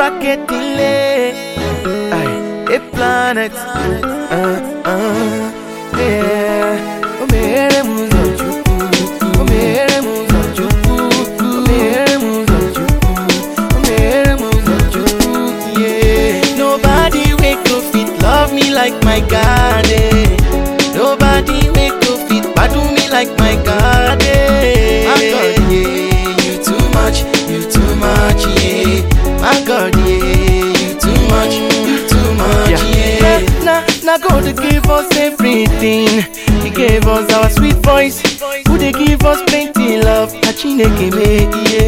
bracket delay. Aye, a planet. Uh, uh, yeah. O mere muzo chukwu. O mere muzo chukwu. O mere muzo chukwu. O mere muzo chukwu. Yeah. Nobody wake up fit love me like my God. eh. Nobody wake up fit badu me like my God. eh. My God, yeah. You too much. You too much. Yeah. My God, yeah. You too much. You too much. Yeah. Now, now God gave us everything. He gave us our sweet voice. Who they give us plenty love. Achineke me,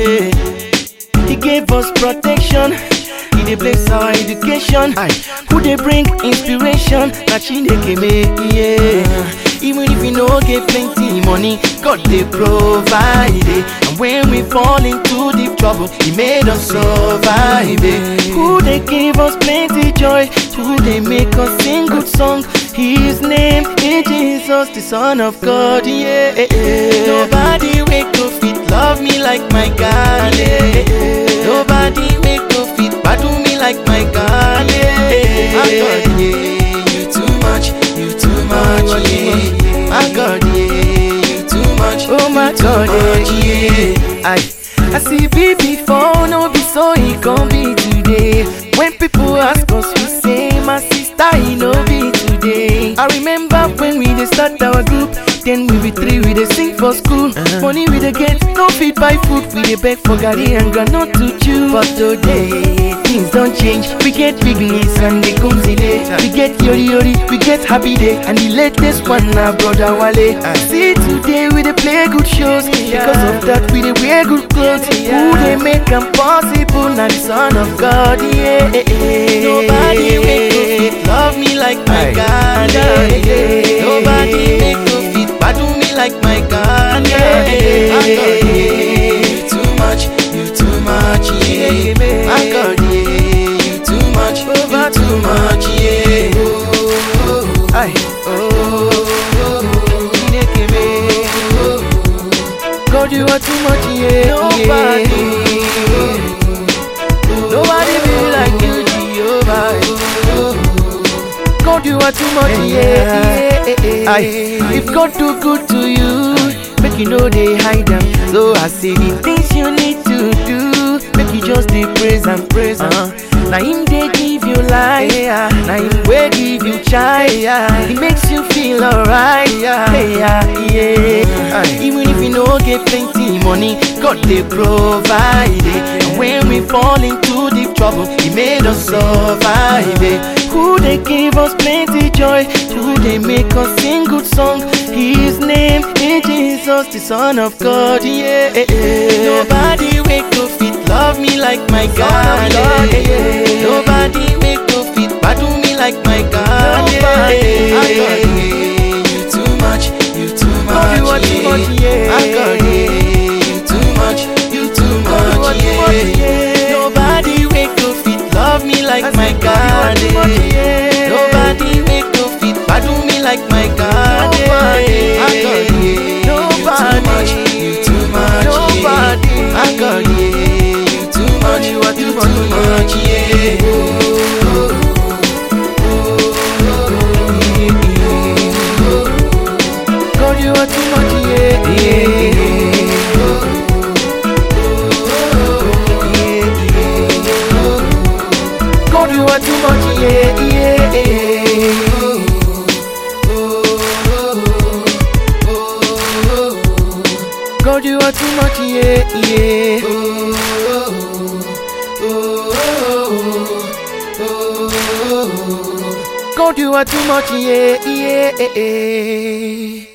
yeah. He gave us protection. He dey bless our education. Who dey bring inspiration? Na Chineke me, yeah. Even if we no get plenty money, God dey provide it. And when we fall into deep trouble, He made us survive it. Who dey give us plenty joy? Who dey make us sing good song? His name is Jesus, the Son of God. Yeah. Nobody wake up fit love me like my God. Yeah. Nobody wake up fit badu me like my God. Yeah. My God, yeah. You too much, you too much, yeah. My God, yeah. You too much, oh my God, yeah. I, I see be before, no be so it gon' be today. When people ask us, we say, my sister, it no be today. I remember when we dey start our group, then we be three, we dey sing for school. Money we dey get, no feed buy food, we dey beg for garri and groundnut to chew. But today, things don't change. We get big knees and they come today. We get yori yori, we get happy day, and the latest one na brother Wale. See today we dey play good shows, because of that we dey wear good clothes. Who dey make am possible? Na the Son of God, yeah. Nobody make no fit love me like my God, yeah. Nobody make no fit badu me like my God, yeah. My God, yeah. You too much, you too much, yeah. My God, yeah. You too much, over too much, yeah. Oh, Aye. Oh, Chineke me. God, you are too much, yeah. Nobody, nobody be like you, Jehovah. God, you are too much, yeah. Aye. If God do good to you, make you know they hide them. So I say the things you need to do, make you just dey praise and praise. Uh. Now him they give you life, yeah. Now him will give you child, yeah. It makes you feel alright, yeah. yeah, yeah. Even if you no get plenty money, God they provide it. And when we fall into deep trouble, He made us survive it. Who they give us plenty joy? Who they make us sing good song? His name is Jesus, the Son of God. Yeah. Nobody wake up fit love me like my God. Yeah. Nobody wake up fit badu me like my God. Yeah. My God, yeah. You too much, you too much. You are too much, yeah. My God, yeah. You too much, you too much, yeah. Nobody wake up fit love me like my God. Yeah. Nobody wake up fit badu me like my God. Yeah. My God, yeah. Nobody, you too much, nobody. Yeah. My God, yeah. You too much, you are too, too much, yeah. God, you are too much, yeah. yeah. God, you are too much, yeah, yeah. God, you are too much, yeah, yeah. God, you are too much, yeah, yeah.